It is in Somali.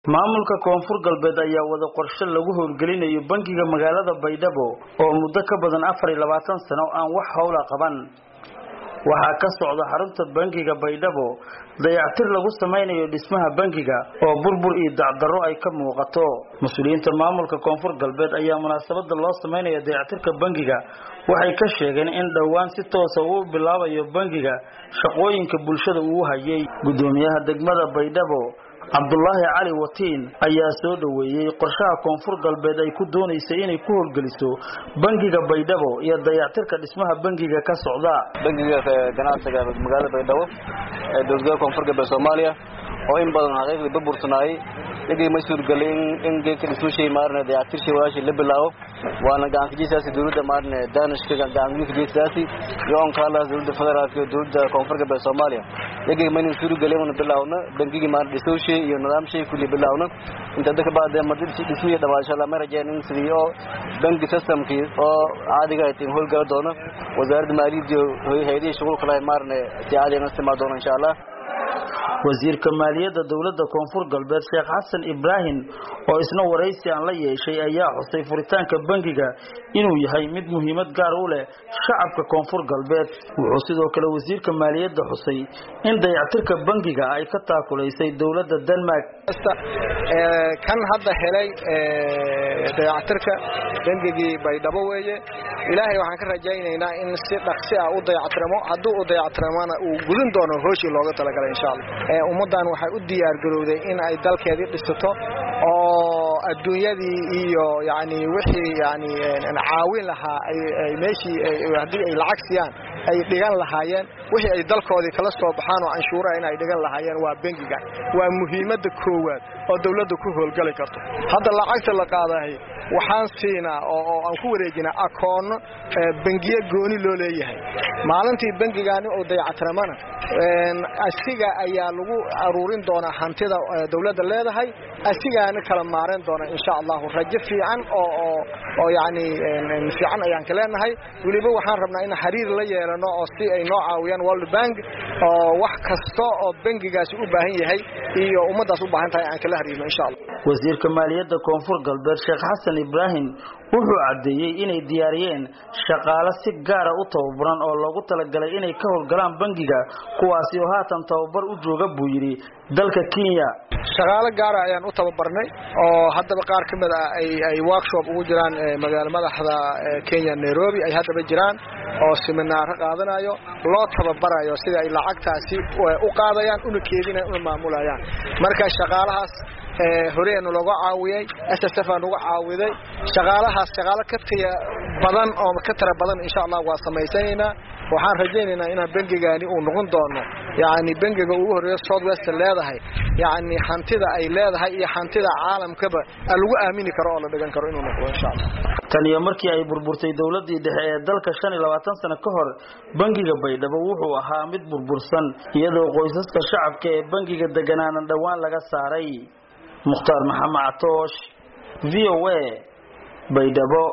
maamulka koonfur galbeed ayaa wada qorshe lagu howlgelinayo bangiga magaalada baydhabo oo muddo ka badan afar iyo labaatan sano aan wax howla qaban waxaa ka socda xarunta bangiga baydhabo dayactir lagu samaynayo dhismaha bangiga oo burbur iyo dacdarro ay ka muuqato mas-uuliyiinta maamulka koonfur galbeed ayaa munaasabada loo samaynaya dayactirka bangiga waxay ka sheegeen in dhowaan si toosa uu bilaabayo bangiga shaqooyinka bulshada uu hayay gudoomiyaha degmada baydhabo cabdulaahi cali watiin ayaa soo dhoweeyey qorshaha koonfur galbeed ay ku doonaysay inay ku howlgeliso bangiga baydhabo iyo dayactirka dhismaha bangiga ka socda bangiga ganacsiga magaalada baydhabo ee dowladgoboleedka koonfur galbeed soomaaliya oo in badan xaqiiqdii burbursanaayay dhigay ma suurgelay in geedka dhismushii maarne dayactirshii walaashii la bilaabo waana gacankajiisaasi dowladda maarne danishka gacankajiisaasi iyo onkaalaas dowladda federaalka iyo dowladda koonfur galbeed soomaaliya dhigay maynan suurgelay una bilaawno bangigii maarne dhisowshii iyo nidaamshii kulli bilaawno inta dadka baadee ma dhismihii dhawaasho lama rajeen in sidii oo bangi systemkii oo caadiga ay tin howlgala doono wasaaradda maaliyadda iyo hay-adihii shughulka lahay maarne si caadiga istimaa doono insha allah wasiirka maaliyadda dowladda koonfur galbeed sheekh xasan ibraahim oo isna waraysi aan la yeeshay ayaa xusay furitaanka bangiga inuu yahay mid muhiimad gaar u leh shacabka koonfur galbeed wuxuu sidoo kale wasiirka maaliyadda xusay in dayactirka bangiga ay ka taakulaysay dowladda denmark kan hadda helay dayactirka bangigii baydhabo weeye ilaahay waxaan ka rajaynaynaa in si dhaqsi ah u dayactiramo hadduu u dayactiramona uu gudin doono hooshii looga talagalay insha allah ummaddan waxay u diyaargarowday in ay dalkeedii dhisato oo adduunyadii iyo yani wixii yani caawin lahaa ay meeshii haddii ay lacag siiyaan ay dhigan lahaayeen wixii ay dalkoodii kala soo baxaan oo canshuuraha in ay dhigan lahaayeen waa bengiga waa muhiimadda koowaad oo dowladda ku howlgali karto hadda lacagta la qaadahay waxaan siinaa oo aan ku wareejinaa akoonno bengiye gooni loo leeyahay maalintii bengigaani oo dayactiramana asiga ayaa lagu aruurin doonaa hantida dowladda leedahay asigaana kala maaren doona insha allahu rajo fiican oo yani fiican ayaan ka leenahay weliba waxaan rabnaa in xiriir la yeelano oo si ay noo caawiyaan world bank oo wax kasta oo bengigaasi u baahan yahay iyo ummaddaas u baahan tahay aan kala xiriirno insha allah wasiirka maaliyadda koonfur galbeed sheekh xasan ibraahim wuxuu caddeeyey inay diyaariyeen shaqaale si gaara u tababaran oo loogu talagalay inay ka howlgalaan bangiga kuwaasi oo haatan tababar u jooga buu yidhi dalka kenya shaqaale gaara ayaan u tababarnay oo haddaba qaar ka mid ah ay workshop ugu jiraan magaala madaxda kenya nairobi ay haddaba jiraan oo siminaaro qaadanayo loo tababarayo sida ay lacagtaasi u qaadayaan una keedinayaan una maamulayaan marka shaqaalahaas horeenu looga caawiyey s s f aan uga caawiday shaqaalahaas shaqaalo ka taya badan oo ka tira badan insha allah waa samaysanaynaa waxaan rajaynaynaa inaan bengigaani uu noqon doono yani bengiga ugu horeeyo south west leedahay yani hantida ay leedahay iyo hantida caalamkaba lagu aamini karo oo la dhigan karo inuu noqdo insha allah tan iyo markii ay burburtay dowladii dhexe ee dalka shan iyo labaatan sano ka hor bangiga baydhabo wuxuu ahaa mid burbursan iyadoo qoysaska shacabka ee bangiga deganaanan dhowaan laga saaray mukhtaar maxamed catoosh v o a baydhabo